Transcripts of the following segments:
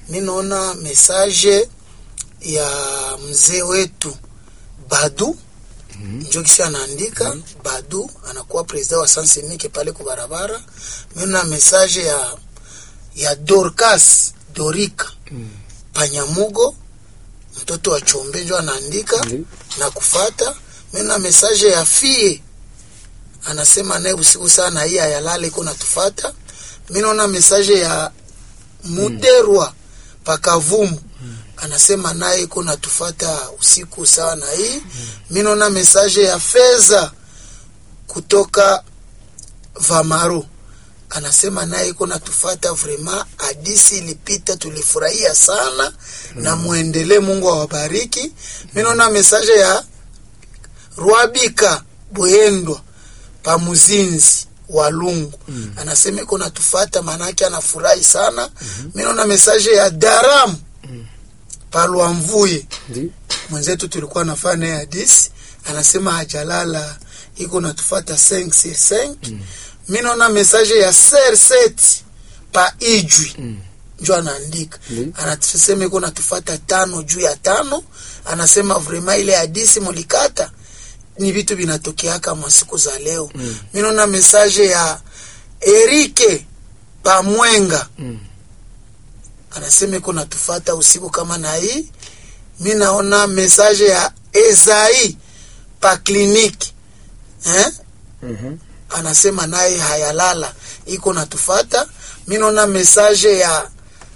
mi naona message ya mzee wetu Badu njo kisi anaandika Badu anakuwa president wa Sansemike pale ku barabara. Mi naona message ya ya Dorcas Dorika Panyamugo mtoto wa Chombe njo anaandika Ndi. na kufata. Mi naona message ya Fie anasema naye usiku sana hii ayalale iko natufata. Mi naona message ya Muderwa Pakavumu anasema naye iko natufata usiku sawa na hii. Mi naona message ya Feza kutoka Vamaro anasema naye iko natufata vrema. Hadisi ilipita tulifurahia sana na muendelee, Mungu awabariki. Mi naona message ya Rwabika Bwendwa Pamuzinzi Walungu anasema iko natufata, maanake anafurahi sana. Mi naona message ya Daram Palwamvuye Ndi. mwenzetu tulikuwa nafanya naye hadisi, anasema hajalala iko natufata 5 sur 5. Mi naona message ya ser set pa ijwi njo anaandika Ndi. anasema iko natufata tano juu ya tano. Anasema vrema ile hadisi mulikata ni vitu vinatokeaka masiku za leo. Mi naona message ya Erike Pamwenga Mm. anasema iko natufata usiku kama na hii. Mi naona message ya Ezai pa kliniki eh? Mhm. anasema naye hayalala iko natufata. Mi naona message ya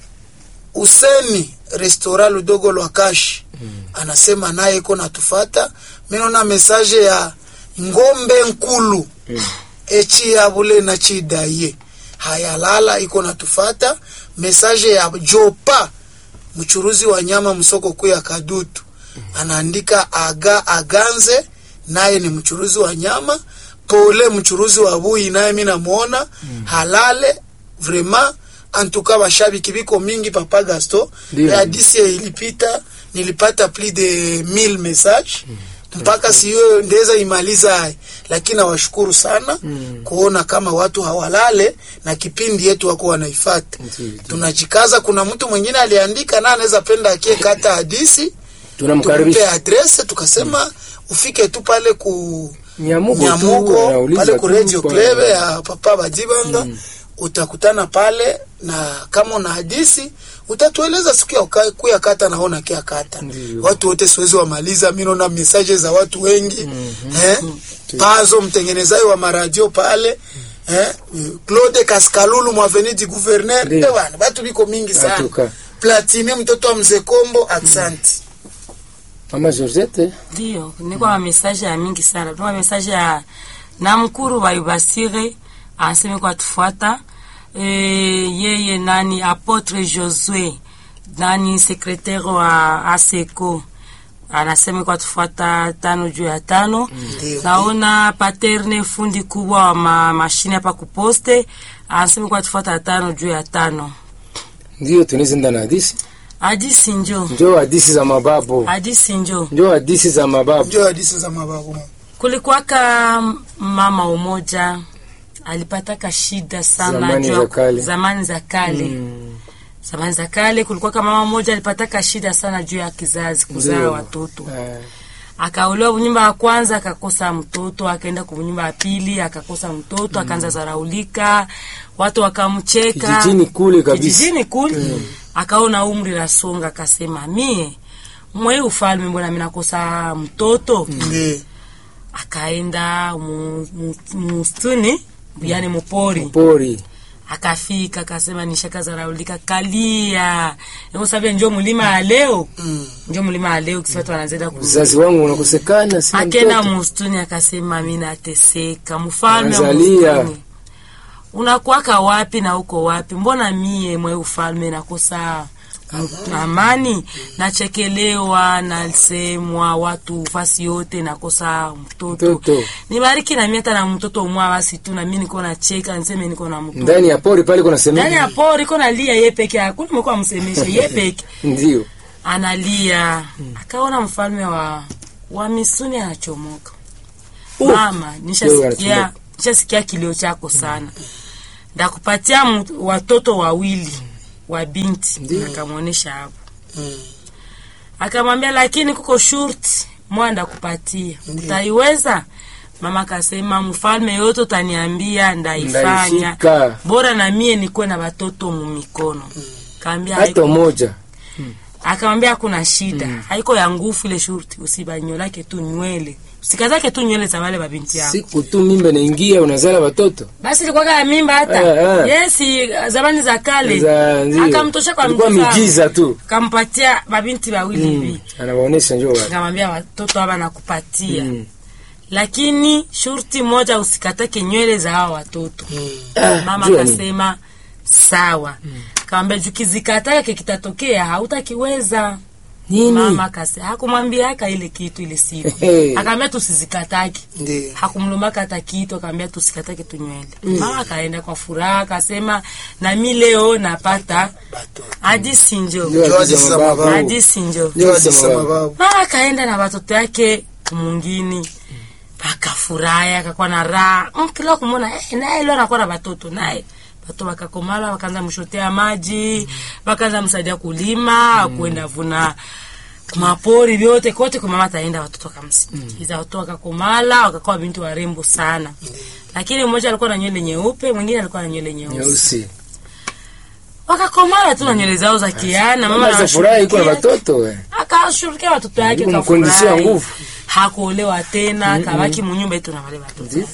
Useni restaurant Ludogo lwa Kashi anasema naye iko natufata. Mi naona message ya Ngombe Nkulu echi yabule na chidaye hayalala iko natufata. Message ya Jopa mchuruzi wa nyama msoko kuu ya Kadutu anaandika aga aganze naye ni mchuruzi wa nyama. Pole mchuruzi wa bui naye mi namuona halale vrema antuka bashabiki biko mingi papa Gasto Ndio. hadisi ilipita nilipata plus de 1000 message mpaka siyo ndeza imaliza hai, lakini nawashukuru sana kuona kama watu hawalale na kipindi yetu wako wanaifata. Ndio. Tunajikaza. Kuna mtu mwingine aliandika na anaweza penda akie kata hadisi tukupe Tunamkaribisha adrese tukasema ufike tu pale ku Nyamugo tu Nyamugo anauliza pale ku tu Radio kwa- Club ya Papa Badibanga utakutana pale, na kama una hadisi utatueleza siku ya uka- kuya kata naona kia kata. Ndiyo. Watu wote siwezi wamaliza, mimi naona message za watu wengi eh, Pazo mtengenezaji wa maradio pale eh, Claude Kaskalulu mwaveni du gouverneur Ndiyo. eh, bwana watu biko mingi sana. Atuka. Platini mtoto wa mzee Kombo, aksanti. Mama Georgette Ndio, niko na message ya mingi sana. Tuna message ya Namkuru wa Ibasire anasema kwa tufuata e, yeye nani Apotre Josue nani secretaire wa ASECO anasema kwa tufuata tano juu ya tano. Ndio. Naona Paterne fundi kubwa wa ma, mashine hapa kuposte anasema kwa tufuata tano juu ya tano. ndio tunizenda na hadisi, Hadisi njo, njoo hadisi za mababu, hadisi njo. njoo hadisi za mababu. Ndio hadisi za mababu. Kulikuwaka mama umoja alipataka shida sana Zamani juu ya- za kale. zamani za kale Mm. zamani za kale kulikuwaka mama mmoja alipataka shida sana juu ya kizazi kuzaa Ndio. watoto Ah, akaolewa nyumba ya kwanza akakosa mtoto akaenda kwa nyumba ya pili akakosa mtoto akaanza zaraulika watu wakamcheka Kijijini kule kabisa. kijijini kule akaona umri nasonga akasema mie mwei ufalme mbona mimi nakosa mtoto Ndio. akaenda mu- mu- mustuni yani mupori pori akafika akasema nishakazaraulika kalia sabia njo mulima ya leo Mm. njo mulima ya leo kiswatu wanazenda ku mzazi wangu unakosekana, sina akenda mtoto. mustuni akasema mi nateseka mfalme wa Anazalia. mustuni unakwaka wapi na uko wapi mbona mie mwe ufalme nakosa m- amani nachekelewa nasemwa watu fasi yote nakosa mtoto Mtoto. nibariki nami hata na mtoto mwa basi tu nami niko nacheka niseme niko na mtoto ndani ya pori pale kuna ndani ya semeni, pori iko nalia ye peke hakuna mekuwa msemeshe ye peke ndio analia akaona mfalme wa wa misuni anachomoka mama Leo nishasikia anachomoka. nishasikia kilio chako sana ndakupatia mu- watoto wawili wa binti Ndiyo. akamwonyesha hapo Mm. akamwambia lakini kuko shurti mwanda kupatia utaiweza mama akasema mfalme yote utaniambia ndaifanya Ndaifika. bora na mie nikuwe na watoto mumikono kaambia hata haiko moja akamwambia hakuna shida haiko ya nguvu ile shurti usibanyolake tu nywele usikazake tu nywele za wale babinti yako siku tu mimba naingia unazala watoto basi ilikuwa ya mimba hata Eh, eh. yesi zamani za kale Za- ndio. akamtosha kwa Ilikuwa mfalme. miujiza tu. kampatia babinti wawili hivi anawaonesha njoo wapi akamwambia watoto hapa nakupatia Mm. lakini shurti moja usikatake nywele za hawa watoto Ah, mama jua nini? akasema sawa kawambia jukizikataka kikitatokea hautakiweza nini mama akase hakumwambia aka ile kitu ile siku Hey. akaambia tusizikataki Ndiyo. hakumlumbaka hata kitu akaambia tusikatake tu nywele mama akaenda kwa furaha akasema nami leo napata Bato. hadisi njo Ndio Njoo hadithi hadithi za za mababu. mababu. hadisi njo Ndio Njoo hadithi za hadithi za mababu. mababu. mama akaenda na watoto yake mungini akafurahi akakuwa na raha Mm, kila kumwona eh, naye leo anakuwa na watoto naye watoto wakakomala wakaanza mshotea maji wakaanza msaidia kulima kuenda vuna mapori vyote kote kwa mama ataenda watoto wakamsindikiza watoto wakakomala wakakuwa binti warembo sana lakini mmoja alikuwa na nywele nyeupe mwingine alikuwa na nywele nyeusi nyeusi wakakomala tu na nywele zao za kiana mama mama za furaha iko na anawashughulikia watoto eh. akashughulikia watoto yake Yuko mkondisia kafurahi. nguvu. hakuolewa tena kabaki munyumba yetu na wale watoto Ndio.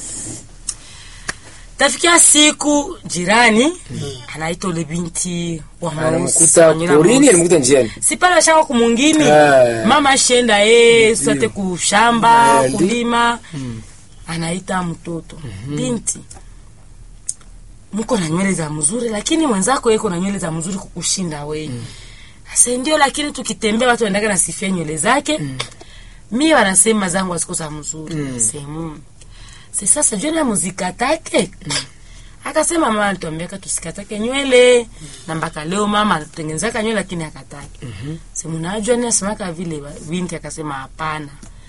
tafikia siku jirani anaitwa ule binti wa Mausi, anamkuta wa Nyina porini Mausi. anamkuta njiani si pale ashaka kumungini Ah. mama ashenda ye sate kushamba Ah, ndio. kulima anaita mtoto binti mko na nywele za mzuri lakini mwenzako yeko na nywele za mzuri kukushinda wewe sasa ndio lakini tukitembea watu wanaendaka nasifia nywele zake mi wanasema zangu haziko za mzuri sehemu si sasa jua na muzikatake akasema mama alituambiaka tusikatake nywele na mpaka leo mama anatengenezaka nywele lakini akatake simunajua ni asemaka vile ba- binti akasema hapana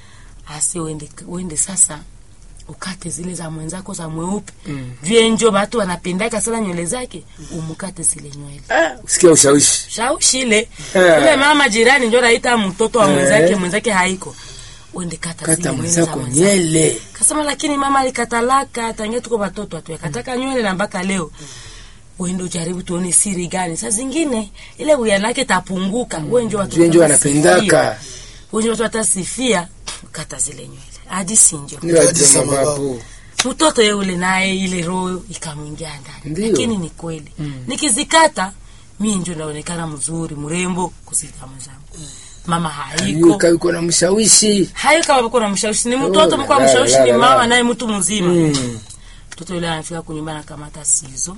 asi uende, uende sasa ukate zile za mwenzako za mweupe mm. vyenjo batu wanapendaka sana nywele zake umukate zile nywele ah, usikia ushawishi shaushile Eh. ule mama jirani njo naita mtoto wa Eh. mwenzake mwenzake haiko uende kata, zile kata nywele za mwenzako mwenzako. nyele kasema lakini mama alikatalaka tangia tuko batoto atuyakataka nywele na mpaka leo uende ujaribu tuone siri gani saa zingine ile uyanake tapunguka mm. wenjo watu Wenjo watasifia. wanapendaka. wenjo watu watasifia kata zile nywele hadi sinjo ndio Hadithi hadithi za za mababu. mababu mtoto yeule naye ile roho ikamwingia ndani Ndiyo. lakini ni kweli nikizikata mi njo naonekana mzuri mrembo kuzita mwenzangu mama haiko yuka yuko na mshawishi hayo kama mko na mshawishi ni mtoto Oh, mko la, mshawishi la, ni la, mama la. naye mtu mzima Mm. mtoto yule anafika kunyumba anakamata sizo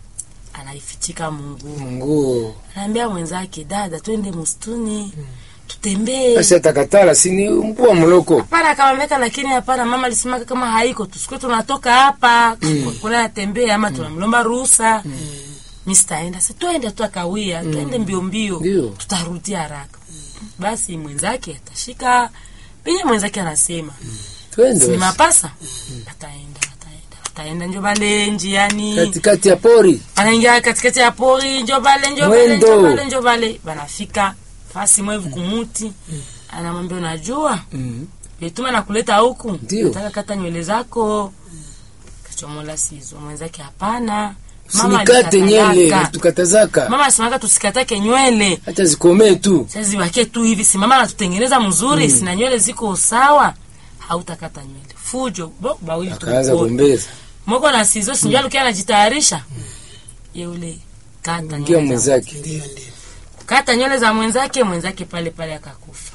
anaifichika mungu nguo anaambia mwenzake dada twende msituni tutembee basi atakatala sini mkuu wa mloko hapana akamwambia lakini hapana mama alisimaka kama haiko tusikue tunatoka hapa kuna natembea ama tunamlomba ruhusa mi sitaenda si twende tu akawia twende mbio mbio Ndio. tutarudi haraka basi mwenzake atashika penye mwenzake anasema twende ni basi. mapasa ataenda ataenda ataenda njo bale njiani katikati ya pori anaingia katikati ya pori njo bale njo bale Mwendo. njo bale njo bale banafika fasi mwevu kumuti anamwambia unajua Mm. vituma na kuleta huku Ndio. nataka kata nywele zako kachomola sizo mwenzake hapana sinikate nyele alikatalaka. tukatazaka mama asimaka tusikatake nywele hata zikomee tu sasa zibakie tu hivi si mama anatutengeneza mzuri sina nywele ziko sawa hautakata nywele fujo bo bawili akaanza tukupona. gombeza moko na sizo sinjua alikuwa anajitayarisha yeule kata ngia nywele za, mwenzake Ndio, ndio. kata nywele za mwenzake mwenzake pale pale akakufa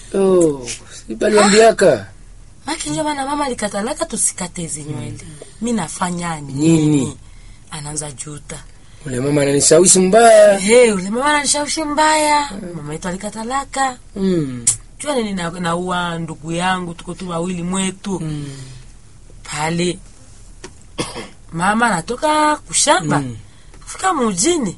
oh, sipaliambiaka maki ndio maana mama alikatalaka tusikate hizi nywele mi nafanya Nini? nini anaanza juta ule mama ananishawishi mbaya hey, ule mama ananishawishi mbaya mama yetu alikatalaka mm. jua nini na- naua ndugu yangu tuko tu wawili mwetu pale mama anatoka kushamba Mm. kufika mujini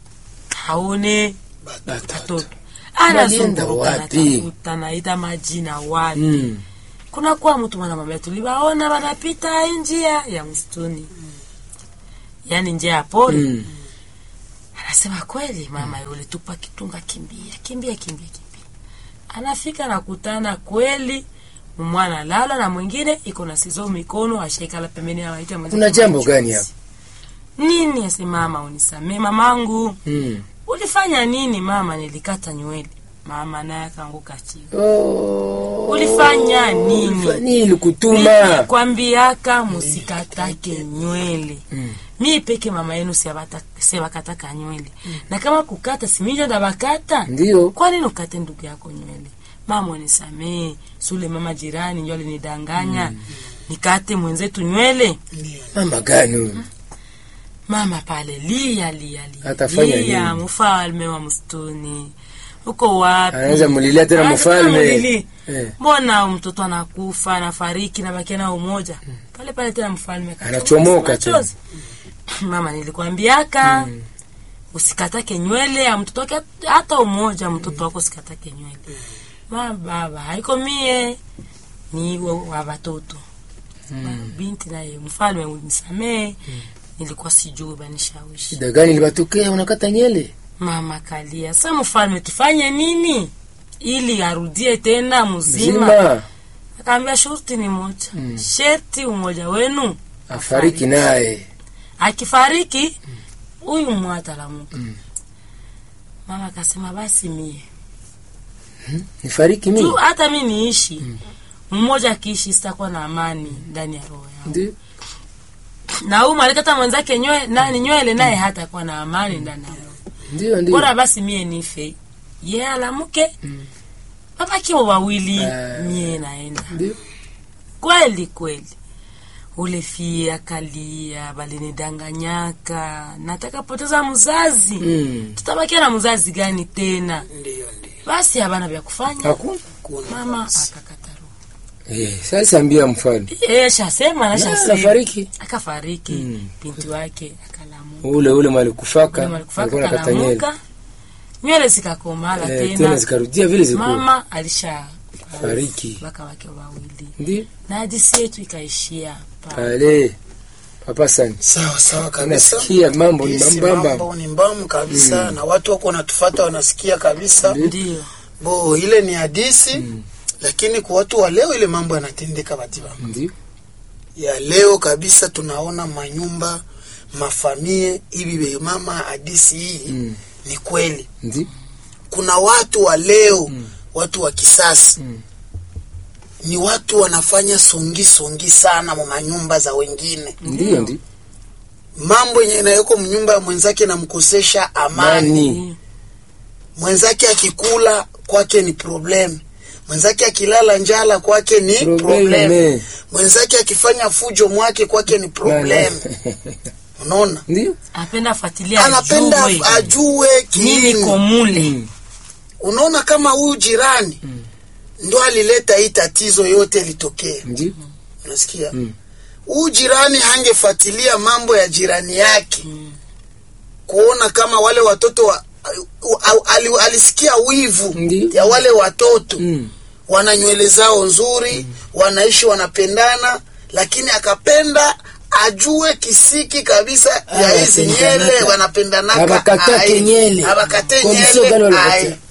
haone Batata. watoto Walienda anazunguruka wapi? natafuta naita majina wapi Mm. kuna kuwa mtu mwanamwambia tuliwaona wanapita hii njia ya msituni yaani njia ya pori Mm. asema kweli mama yule tupa kitunga kimbia kimbia kimbia kimbia anafika nakutana kweli mwana lala na mwingine iko na sizo mikono ashaikala pembeni anaita mwenzake Kuna jambo machozi. gani hapa? nini ase mama unisamee mamangu Mm. ulifanya nini mama nilikata nywele mama naye akaanguka chini Oh. Ulifanya nini? Ulifanya nini kutuma? kwambiaka musikatake nywele Mm. mi peke mama yenu siabata- siabakataka nywele na kama kukata siminjo ndabakata Ndio. kwa nini ukate ndugu yako nywele mama unisamee sule mama jirani njo alinidanganya nikate mwenzetu nywele Ndio. Mama gani huyu? mama pale lia lia lia Atafanya lia nini? mfalme wa msituni uko wapi Anaweza mulilia tena Anaweza tena mfalme. mulili. Eh. mbona mtoto anakufa anafariki nabakia nao umoja pale pale tena mfalme akatoka Anachomoka machozi. mama nilikwambiaka usikatake nywele ya mtoto wake hata umoja mtoto wako usikatake nywele ma baba haiko mie ni wa wa watoto Ba- binti naye mfalme unisamee nilikuwa sijui banishawishi Shida gani ilibatokea unakata nyele? mama kalia sa mfalme tufanye nini ili arudie tena mzima Zima. akaambia shurti ni moja sherti umoja wenu Afariki naye. akifariki huyu mwatalamuka mama akasema basi mie Nifariki tu mimi. hata mi niishi mmoja akiishi sitakuwa na amani ndani ya roho yangu Ndio. na huyu malikata mwenzake nywe, nani nywele naye hatakuwa na amani ndani ya roho Ndio ndio. bora basi mie nife ye alamuke babakiwa wawili Ah. mie naenda Ndio. kweli kweli ule fie akalia balinidanganyaka nataka poteza mzazi Mm. tutabakia na mzazi gani tena Ndio, ndio. basi habana vya kufanya Hakuna. Kuna mama basi. akakata roho Eh, sasa ambia mfalme. Eh, shasema na Na shasema nafariki. akafariki Mm. binti wake akalamuka Ule ule malikufaka. Ule malikufaka alikuwa nakata nyele. akalamuka nywele zikakomala Eh, tena tena zikarudia vile zilikuwa. mama alisha Fariki. waka wake wawili Ndio. na hadisi yetu ikaishia pale. Pale. Papa sana. sawa sawa kabisa Nasikia mambo ni Hisi mambamba. mambo ni mbamu kabisa na watu wako wanatufata wanasikia kabisa ndio bo ile ni hadisi lakini kwa watu wa leo ile mambo yanatendeka batiba Ndio. ya leo kabisa tunaona manyumba mafamie hivi be mama hadisi hii Mm. ni kweli Ndio. kuna watu wa leo watu wa kisasa Mm. ni watu wanafanya songi songi sana mu manyumba za wengine Ndio ndio. mambo yenye inayoko mnyumba ya mwenzake namkosesha amani Mani. Ndio. mwenzake akikula kwake ni problem mwenzake akilala njala kwake ni Problem, problem eh. mwenzake akifanya fujo mwake kwake ni problem unaona Ndio. anapenda afuatilia anapenda ajue ajue nini kiini komule unaona kama huyu jirani ndo alileta hii tatizo yote litokee Ndio. unasikia Mm. huyu jirani hangefuatilia mambo ya jirani yake kuona kama wale watoto wa, au- ali, alisikia wivu Ndio. ya wale watoto Mm. wana nywele zao nzuri wanaishi wanapendana lakini akapenda ajue kisiki kabisa ya hizi Wanapendanaka. nyele wanapendanaka Abakatake ai. nyele. abakate Kondisio gani nyele walikatia? ai.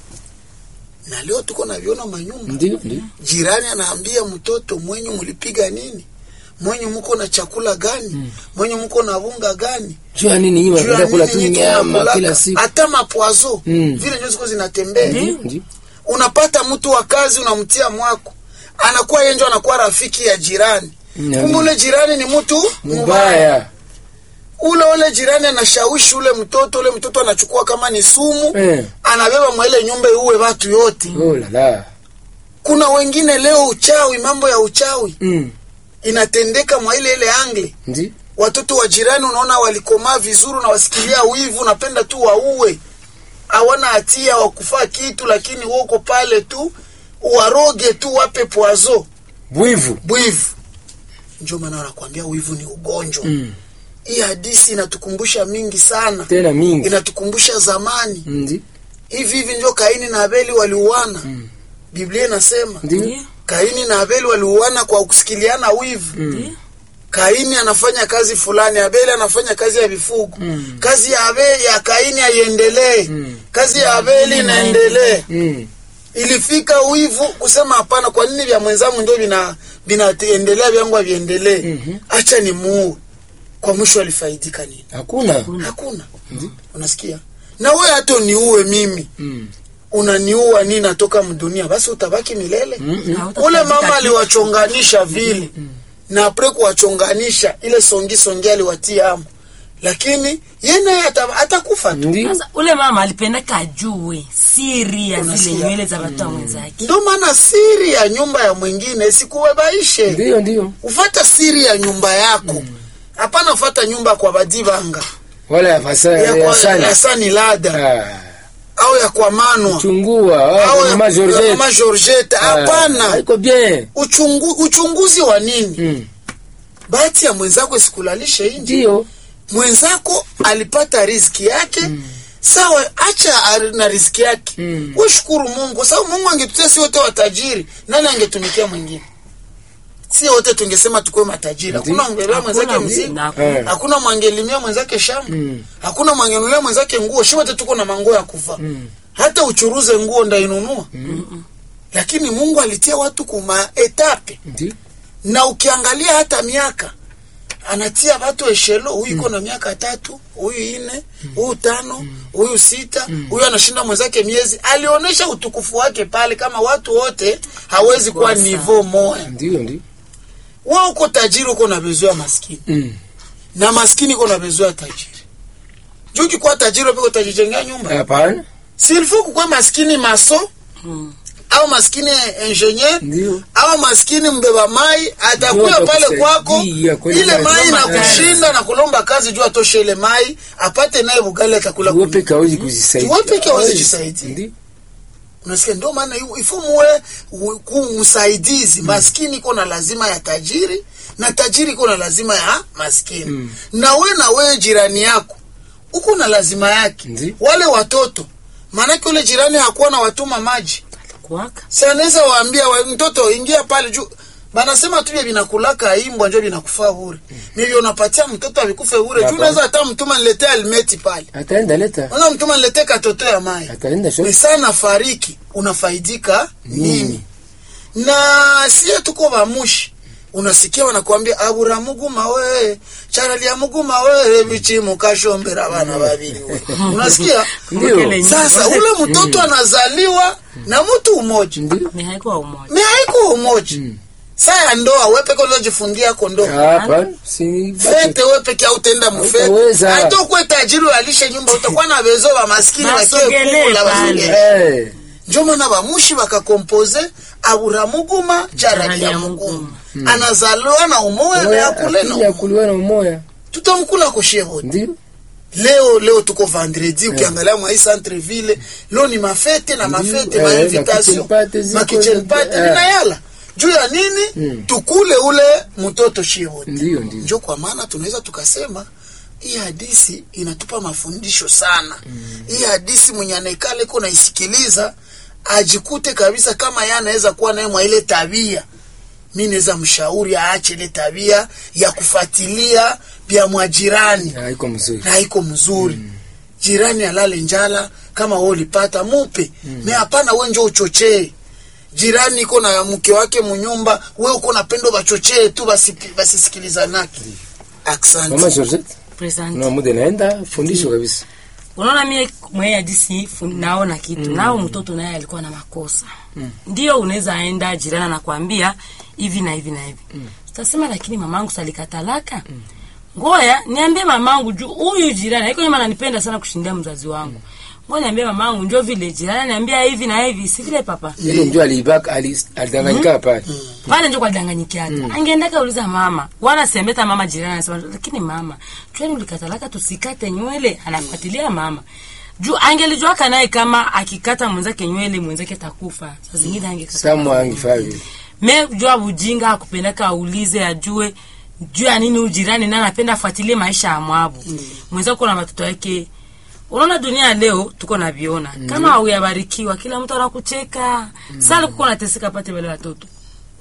na leo tuko naviona manyumba Ndio ndio. jirani anaambia mtoto mwenye mlipiga nini mwenye mko na chakula gani mwenye mko na bunga gani Jua nini hii Juu ya wanapenda kula tu nini nyinyi nyama mnakulaka? kila siku. hata mapwazo Mm. vile ndio ziko zinatembea Ndio ndio. unapata mtu wa kazi unamtia mwako anakuwa yenjo anakuwa rafiki ya jirani Mm. kumbe ule jirani ni mtu mbaya Mbaya. ule ule jirani anashawishi ule mtoto ule mtoto anachukua kama ni sumu Eh. anabeba mwele nyumba uwe watu yote Oh la la. kuna wengine leo uchawi mambo ya uchawi Mm. inatendeka mwa ile ile angle Ndio. watoto wa jirani unaona walikomaa vizuri na wasikilia wivu napenda tu waue hawana hatia wa kufaa kitu lakini woko pale tu waroge tu wape pwazo Bwivu. bwivu ndio maana wanakuambia wivu ni ugonjwa Mm. hii hadisi inatukumbusha mingi sana Tena mingi. inatukumbusha zamani Ndio. hivi hivi ndio kaini na abeli waliuana biblia inasema Ndio. Ndio. kaini na abeli waliuana kwa kusikiliana wivu Mm. kaini Kaini anafanya kazi fulani, Abeli anafanya kazi ya vifugo. Kazi ya Abeli ya Kaini haiendelee, kazi ya Abeli inaendelee. Mm. Ilifika wivu kusema hapana, kwa nini vya mwenzangu ndio vina vinaendelea vyangu haviendelee? Mhm. Acha ni muue. Kwa mwisho alifaidika nini? Hakuna. Hakuna. Unasikia? Na wewe hata uniue mimi, Mm. unaniua nini? Natoka mdunia, basi utabaki milele. Mm-mm. Hautafaidika Ule mama kitu. aliwachonganisha vile na apre kuwachonganisha ile songi songi aliwatia amo, lakini ye naye ata- atakufa tu. Ndi. Sasa ule mama alipendaka ajue siri ya zile Unasikia? nywele za watu wa mwenzake. Ndio maana siri ya nyumba ya mwingine sikuwebaishe, Ndio ndio. ufata siri ya nyumba yako, hapana ufata nyumba kwa badibanga Wala ya fasa ya ya kwa sana. ya sani lada Ah. au ya kwa manwa Chungua. au Ah, ya mama ya Georgette. mama Georgette. Ah, Hapana, Haiko bien. uchungu, uchunguzi wa nini? Mm. Bahati ya mwenzako isikulalishe nje. Ndio. mwenzako alipata riziki yake sawa, acha ari- na riziki yake Mm. we shukuru Mungu kwa sababu Mungu angetutia si wote watajiri, nani angetumikia mwingine? Si wote tungesema tukuwe matajiri, hakuna mwangelea mwenzake Hakuna mzigo, na- Eh. hakuna mwangelimia mwenzake shamba, Mm. hakuna mwangenulia mwenzake nguo. Shi wote tuko na manguo ya kuvaa, Mm. hata uchuruze nguo ndainunua. Lakini Mungu alitia watu kuma etape Ndio. na ukiangalia hata miaka anatia watu eshelo, huyu iko na miaka tatu, huyu ine, huyu tano, huyu sita, huyu anashinda mwenzake miezi. Alionyesha utukufu wake pale, kama watu wote hawezi kuwa Kwa sawa. nivo moya. Ndio ndio. Wewe uko tajiri, uko na bezo ya maskini, Mm. na maskini uko na bezo ya tajiri. Juu ukikuwa tajiri peko utajijengea nyumba, Hapana. silfo kukua maskini maso Mm. au maskini ingenieur Ndio. au maskini mbeba mai atakuya Ndio pale kwako, atakusaidia kwenye ile kazi. mai na Kulomba kazi. kushinda na kulomba kazi juu atoshe ile mai apate naye bugali atakula. Wewe kuni. peke hawezi kujisaidia. Wewe peke hawezi Hawezi. kujisaidia. Ndio. Unasikia, ndio maana yu- ifo muwe u- ku msaidizi. Maskini iko na lazima ya tajiri na tajiri iko na lazima ya maskini Mm. na we na wewe jirani yako uko na lazima yake. Ndi. Wale watoto maanake ule jirani hakuwa na watuma maji Kuwaka. si anaweza waambia wa, mtoto ingia pale juu banasema tu vya vinakulaka imbwa njo vinakufaa bure nivyo unapatia mtoto avikufe bure juu Hapana. unaweza hata mtuma niletee almeti pale Ataenda leta. unaweza mtuma niletee katoto ya mai Ataenda ni shop. sana fariki unafaidika nini Nini? na sie tuko bamushi unasikia wanakuambia aburamuguma we charalia muguma we bichimu kashombera bana babiri we unasikia Ndio. Kele nyumba. sasa ule mtoto anazaliwa na mtu umoja Ndio. Ni haikuwa umoja. ni haiko umoja saa ya ndoa we peke unajifungia yako ndoa Hapana. Si fete we peke autenda mufete Hautaweza. hata ukuwe tajiri alishe nyumba utakuwa na bezo ba maskini Basogelee wakiekula pale. basogele Eh. njo maana bamushi bakakompoze aburamuguma charalia Charalia muguma anazaliwa na umoya na Moya yakule akili na ya kuliwa na umoya. tutamkula koshevoti Ndio. leo leo tuko vendredi ukiangalia mwa hii centre ville leo ni mafete na mafete Eh, ma ma invitation kitchen party ziko ma kitchen zote, party eh. vinayala juu ya nini Mm. tukule ule mtoto shevoti Ndio ndio. njo kwa maana tunaweza tukasema hii hadisi inatupa mafundisho sana hii hadisi mwenye anaikala iko naisikiliza ajikute kabisa kama yeye anaweza kuwa naye mwa ile tabia mi naweza mshauri aache ile tabia ya kufuatilia vya mwajirani Haiko mzuri. na iko mzuri jirani alale njala kama wewe ulipata mupe me hapana we njo uchochee jirani iko na mke wake munyumba we uko na pendo bachochee tu basi- basisikilizanake Mama asante Georgette. Present. Na muda naenda fundisho kabisa. unaona mie mwenye hadisi fu- naona kitu nao mtoto naye alikuwa na makosa ndio unaweza enda jirani anakwambia hivi na hivi na hivi utasema lakini mamangu salikatalaka ngoya niambie mamangu juu huyu jirani haiko nyuma ananipenda sana kushindia mzazi wangu ngoja niambie mamangu njo vile jirani niambia hivi na hivi si vile papa Ile ndio alibaka ali- alidanganyika pale. pale njo kwadanganyikiaga mm. angeendaka uliza mama wala sembeta mama jirani anasema lakini mama chwani ulikatalaka tusikate nywele anafuatilia mama juu angelijuaka naye kama akikata mwenzake nywele mwenzake takufa saa zingine angekata Samu angifaa vile. me jua bujinga akupendaka aulize ajue juu ya nini ujirani na anapenda afuatilie maisha ya mwabu mm. mwenzako na watoto wake unaona dunia leo tuko na viona mm. kama auyabarikiwa kila mtu anakucheka mm. sasa kuko nateseka pate wale watoto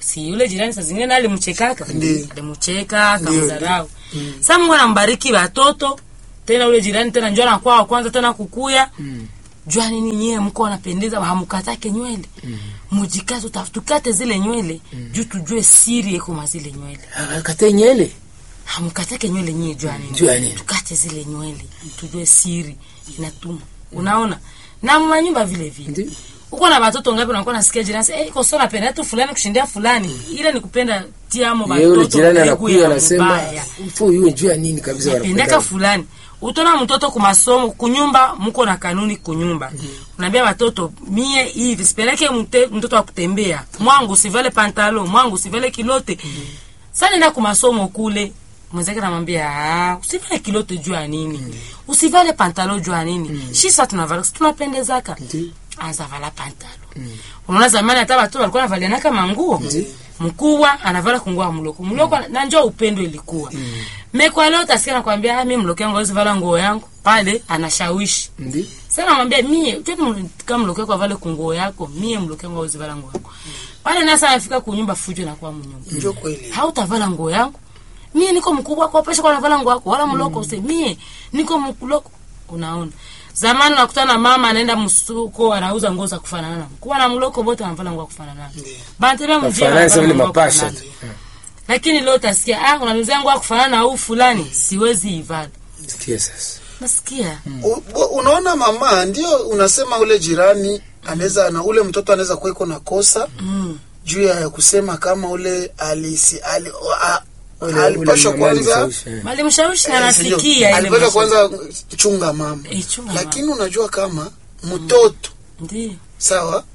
si yule jirani saa zingine naye alimchekaka Ndiyo. alimcheka akamdharau sasa Mungu anambariki watoto tena ule jirani tena njoo anakuwa wa kwanza tena kukuya jua nini nyie mko wanapendeza hamukatake nywele mujikaze uta- tukate zile nywele juu tujue siri eko mwa zile nywele akate nyele hamkatake nywele nyie jua nini Jua nini? tukate zile nywele tujue siri inatuma unaona na manyumba vile vile Ndiyo. uko na watoto ngapi unakuwa nasikia jirani sasa, eh iko sio napenda tu fulani kushindia fulani ile ni kupenda tiamo Ye ule watoto jirani mbegu anakuya ya anasema mbaya. mfu yue juu ya nini kabisa napendaka wanapenda. fulani utona mtoto kumasomo kunyumba mko na kanuni kunyumba unaambia watoto mie hivi sipeleke mte- mtoto wa kutembea mwangu sivale pantalo mwangu sivale kilote sasa nenda kumasomo kule mwenzake namwambia "Ah, usivale kilote juu ya nini usivale pantalo juu ya nini shi sasa tunavala si tunapendezaka anza vala pantalo unaona zamani hata watoto walikuwa navalianaka manguo mkubwa anavala kungua mloko mloko na njoo upendo ilikuwa mekwa leo utasikia nakwambia ah, mi mloko yangu hawezi vala nguo yangu pale anashawishi Ndiyo. sasa namwambia mie choti kama mloko yako avale kunguo yako mie mloko yangu hawezi vala nguo yako pale nasa anafika kunyumba fujo nakuwa mnyumba njo kweli hautavala nguo yangu mie niko mkubwa kwa pesha kwa navala nguo yako wala mloko use mie niko mkuloko unaona zamani unakutana na mama anaenda msuko anauza nguo za kufanana kuwa na mloko bote anavala nguo ya kufanana banatembea mjini Wafanani sasa wanavala vile nguo ya mapasha kufanana. tu. lakini leo utasikia ah unanuzia nguo ya kufanana na huu fulani siwezi ivala Sikia sasa. nasikia U- u- unaona mama ndio unasema ule jirani anaweza na ule mtoto anaweza kuweko na kosa mm. juu ya kusema kama ule alisi ali, a, Ule- ule alipashwa mama kwanza alishawishi, eh. malimshawishi na eh, sijui, anasikia ile alipashwa mashauri. kwanza chunga mama Eh, chunga lakini unajua kama mtoto Ndiyo. sawa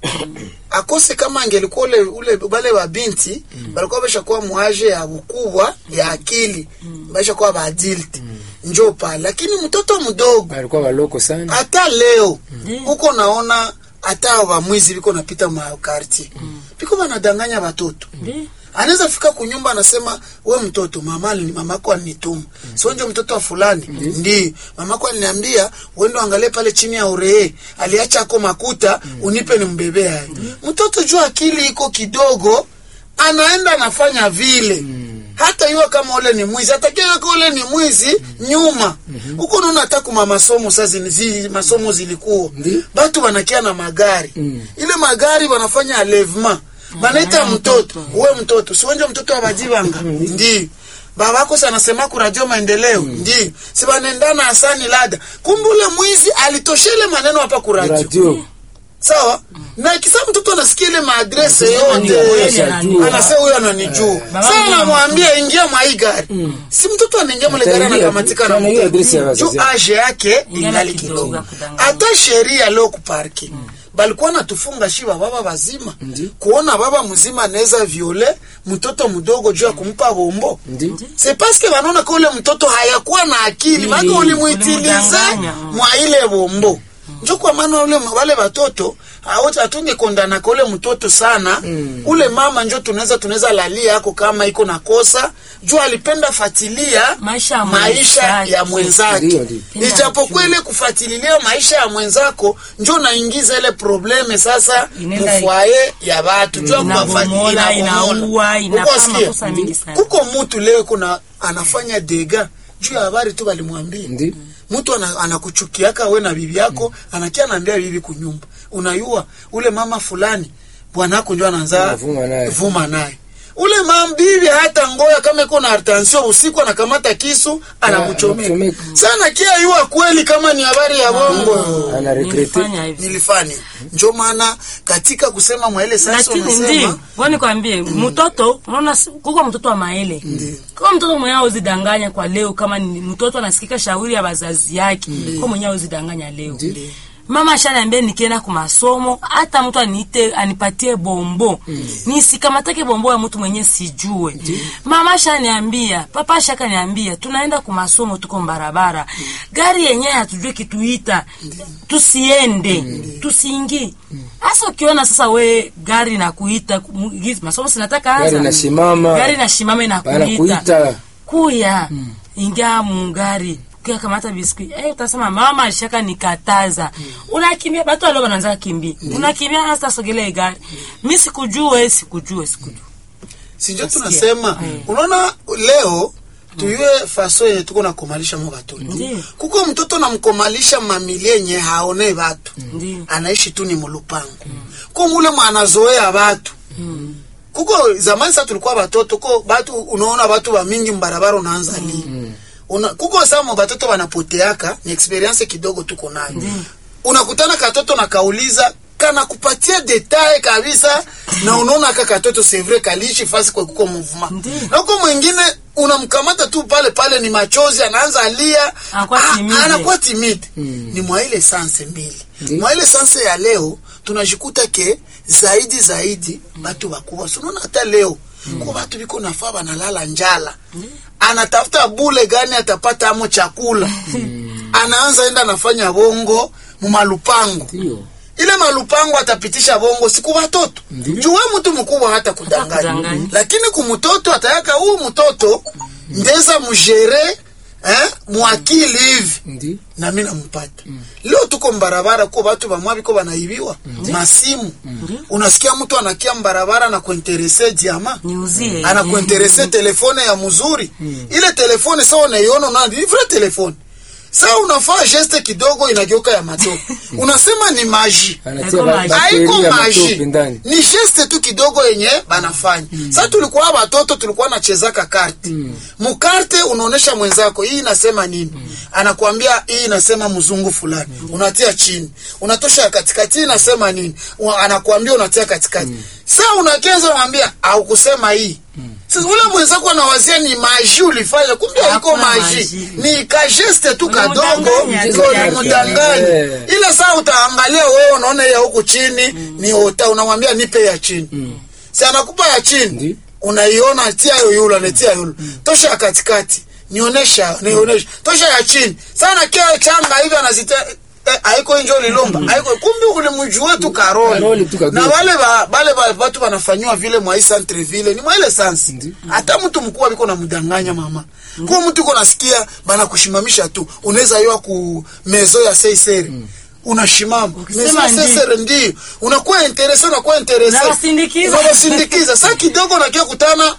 akose kama angelikuwa ule ule bale wa binti balikuwa bashakuwa mwaje ya ukubwa ya akili bashakuwa baadilti njo pale lakini mtoto mdogo Walikuwa waloko sana. hata leo Ndiyo. huko naona hata wamwizi biko napita makarti biko banadanganya watoto Ndiyo. anaweza fika kunyumba anasema we mtoto mama alini- mamako alinituma sio ndio mtoto wa fulani ndi mamako aliniambia uende angalie pale chini ya uree aliacha ako makuta unipe nimbebee haya mtoto juu akili iko kidogo anaenda anafanya vile hata iwe kama ule ni mwizi atakiwa kama ule ni mwizi nyuma huko unaona hata kuma masomo sasa zi, masomo zilikuwa Ndi. batu wanakia na magari Mm. ile magari wanafanya alevement banaita Ah, mtoto mtoto. uwe mtoto siwenje mtoto wa bajibanga ndi babako sanasema ku radio maendeleo ndi si banendana asani lada kumbe ule mwizi alitoshele maneno hapa ku radio Radio. sawa na kisa mtoto anasikia ile maadrese Ni yote kweli ananijua. anasema huyo ananijua Baba sasa yangu namwambia ingia mwa hii gari si mtoto anaingia mwa ile gari Ataingia, anakamatika na sana hiyo adresi ya mtoto wazazi juu yake. age yake Ingali ingali kidogo kidogo ya kudanganya. hata sheria leo kuparki balikuwa natufunga shiba baba bazima Ndi. kuona baba mzima anaweza viole mtoto mdogo juu ya kumpa bombo Ndi. c'est parce que wanaona ka ule mtoto hayakuwa na akili Ndi. maana ulimuitilize Ulimdanganya, mm. mwa ile bombo njo kwa maana ule wale watoto hawata atunge kondana kwa ule mtoto sana Mm. ule mama njo tunaweza tunaweza lalia yako kama iko na kosa juu alipenda fatilia Maisha ya maisha mwenzake. ya mwenzake Ndio, ndio. Penda ijapokuwa kujua. ile kufatililia maisha ya mwenzako njo naingiza ile probleme sasa Inaenda- mufwaye ya watu juu ya Inabomola, kuwafatililia, inaua, inabomola. inafanya Uko wasikia? makosa mingi sana. kuko mutu leo kuna anafanya dega juu ya habari tu balimwambia Ndi. mtu ana, anakuchukiaka we na bibi yako anakia anaambia bibi kunyumba unayua ule mama fulani bwanako njo anaanza Anavuma naye. vuma naye ule mama bibi hata ngoya kama iko na artansio usiku anakamata kisu anakuchomeka anakuchomeka. sana kia yua kweli kama ni habari ya bongo Ana regrete. Nilifanya hivi. nilifanya njo maana katika kusema mwaele sasa lakini unasema ndio wani kwambie mtoto unaona si- kuko mtoto wa maele kama mtoto mwenyewe uzidanganya kwa leo kama ni mtoto anasikika shauri ya wazazi yake kwa mwenyewe uzidanganya leo Ndiyo. mama ashaniambia nikienda ku masomo hata mtu aniite anipatie bombo nisikamatake bombo ya mtu mwenye sijue mama ashaniambia papa ashakaniambia tunaenda ku masomo tuko barabara gari yenyewe hatujue kituita tusiende tusiingie hasa ukiona sasa we gari na kuita mu- gizi- masomo sinataka anza Gari inasimama. gari nasimama na Banakuita. kuya ingia mungari kuya kamata biskuit eh, utasema mama alishaka nikataza unakimbia batu alo bananza kimbia unakimbia hasa sogelea gari mi sikujue sikujue sikujue sinjo Nasikia. tunasema Eh. unaona leo tuyue faso yenye tuko nakomalisha mo batoto Ndiyo. kuko mtoto namkomalisha mamilie yenye haone batu Ndiyo. anaishi tu ni mulupango ko mule mwanazoea batu kuko zamani sa tulikuwa batoto ko batu unaona batu bamingi mbarabara unaanza li Una, kuko samo batoto banapoteaka ni experience kidogo tuko nayo unakutana katoto na kauliza kana kupatia detail kabisa na unaona aka katoto c'est vrai kaliishi fasi kwa kuko mouvement Ndiyo. na huko mwingine unamkamata tu pale pale ni machozi anaanza alia Anakuwa Ah, timide. anakuwa timide ni mwa ile sanse mbili Ndiyo. mwa ile sanse ya leo tunajikuta ke zaidi zaidi batu bakubwa So, unaona hata leo ko batu biko nafaa banalala njala anatafuta bule gani atapata amo chakula anaanza enda anafanya bongo mumalupango Ndio. ile malupango atapitisha bongo siku watoto Ndiyo. juwe mtu mkubwa hata kudanganya kudanganya. lakini kumtoto atayaka huu mtoto ndeza mjere eh, mwakili hivi Ndio. na mi nampata leo tuko mbarabara ko batu bamwa biko banaibiwa masimu unasikia mtu anakia mbarabara na kuinterese diama niuzie anakuinterese telefone ya mzuri ile telefone sawa unaiona una ni vrai telefone sawa unafaa geste kidogo inageuka ya matope unasema ni maji Anatia Haiko ba- maji. haiko bakteria maji matope ndani. ni geste tu kidogo yenye banafanya sa tulikuwa batoto tulikuwa nachezaka karte mukarte unaonesha mwenzako hii inasema nini anakuambia hii inasema mzungu fulani unatia chini unatosha ya katikati hii inasema nini Wa- anakuambia unatia katikati sa unakeza unamwambia au kusema hii sasa ule mwenzako anawazia ni maji ulifanya kumbe haiko Hakuna maji maji. ni kageste tu kadogo Unamdanganya ndio tu unamdanganya Eh. ile saa utaangalia wewe unaona ya huku chini ni ota unamwambia nipe ya chini si anakupa ya chini Ndi. unaiona tia yoyula anatia yulu tosha ya katikati nionyesha nionyesha tosha ya chini sana kia changa hivi anazitia eh, haiko injo lilomba haiko kumbe ulimjua tu Karoli karoli tu kadogo. na wale ba, bale ba, watu wanafanywa vile mwa hii centre vile ni mwa ile sansi Ndi. hata mtu mkubwa biko namdanganya mama kwa mtu uko nasikia bana kushimamisha tu unaweza yoa ku mezo ya seiseri unashimama mezo Ukisema ya ndi. seiseri ndio unakuwa interese unakuwa interese Unawasindikiza. unawasindikiza saa kidogo nakia kutana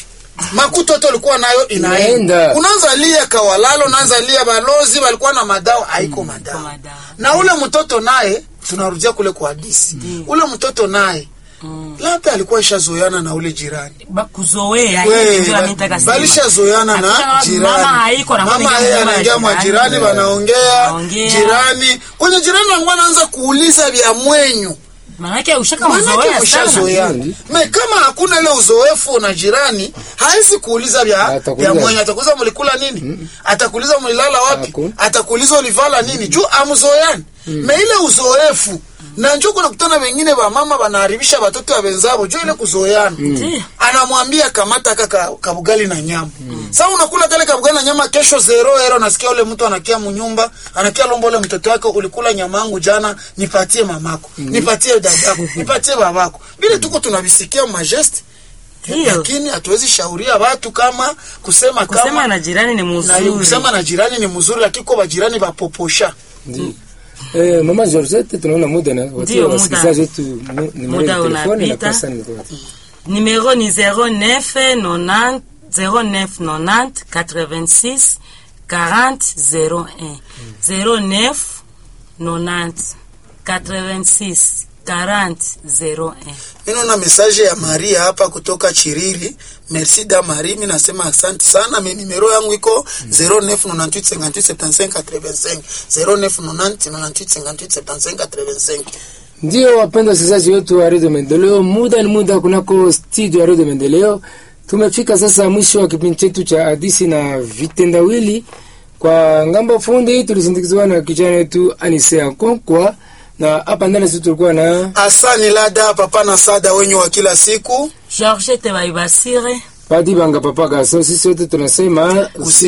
makuto yote ulikuwa nayo inaenda Inaenda. unaanza lia kawalalo unaanza lia balozi walikuwa na madawa haiko madawa madawa. na ule mtoto naye tunarudia kule kwa hadisi ule mtoto naye labda alikuwa ishazoeana na ule jirani Ba- kuzoea We, hiyo ndio ametaka sema. balishazoeana na Hakuna jirani mama haiko na mama mama yeye nyuma ya anaingia mwa jirani. jirani wanaongea Wanaongea. jirani kwenye jirani wangu anaanza kuuliza vya mwenyu Manake ushaka manake mzoea sana. ushazoeana Ndi. me kama hakuna ile uzoefu na jirani hawezi kuuliza vya Atakuuliza. vya mwenyu atakuuliza mlikula nini atakuuliza mlilala wapi Hakuna. atakuuliza ulivala nini juu amzoeani me ile uzoefu na njo kunakutana wengine wa mama wanaharibisha watoto wa wenzao juu ile kuzoeana Ndiyo. anamwambia kamata kaka kabugali na nyama sasa unakula kale kabugali na nyama kesho zero ero nasikia ule mtu anakia munyumba anakia lomba ule mtoto wake ulikula nyama yangu jana nipatie mamako nipatie dadako nipatie babako vile tuko tunavisikia majesti Ndiyo. lakini hatuwezi shauria watu kama kusema Kusema kama na jirani ni na mzuri. kusema na jirani ni mzuri lakini kwa jirani bapoposha Ndio. Eh, mama Georgette tunaona muda na watia Ndio, muda. wasikilizaji wetu mu- nimero Muda ya telefoni na unapita. pesa ni kwa. Numéro ni 09 90 09 90 86 40 01 09 90 86 40 01 Mimi naona message ya Maria hapa kutoka Chiriri. Merci da Marie, mimi nasema asante sana. Mimi nimero yangu iko 0998587585 0998587585. Ndio wapenda wasikilizaji wetu wa Radio Maendeleo, muda ni muda kunako studio ya Radio Maendeleo. Tumefika sasa mwisho wa kipindi chetu cha hadisi na vitendawili. Kwa ngambo fundi tulisindikizwa na kijana wetu Anisea Konkwa, na hapa ndani sisi tulikuwa na Asani Lada papa na sada wenyu wa kila siku. Georgette Baibasire Padi Banga Papa Gaso. Sisi wote tunasema usi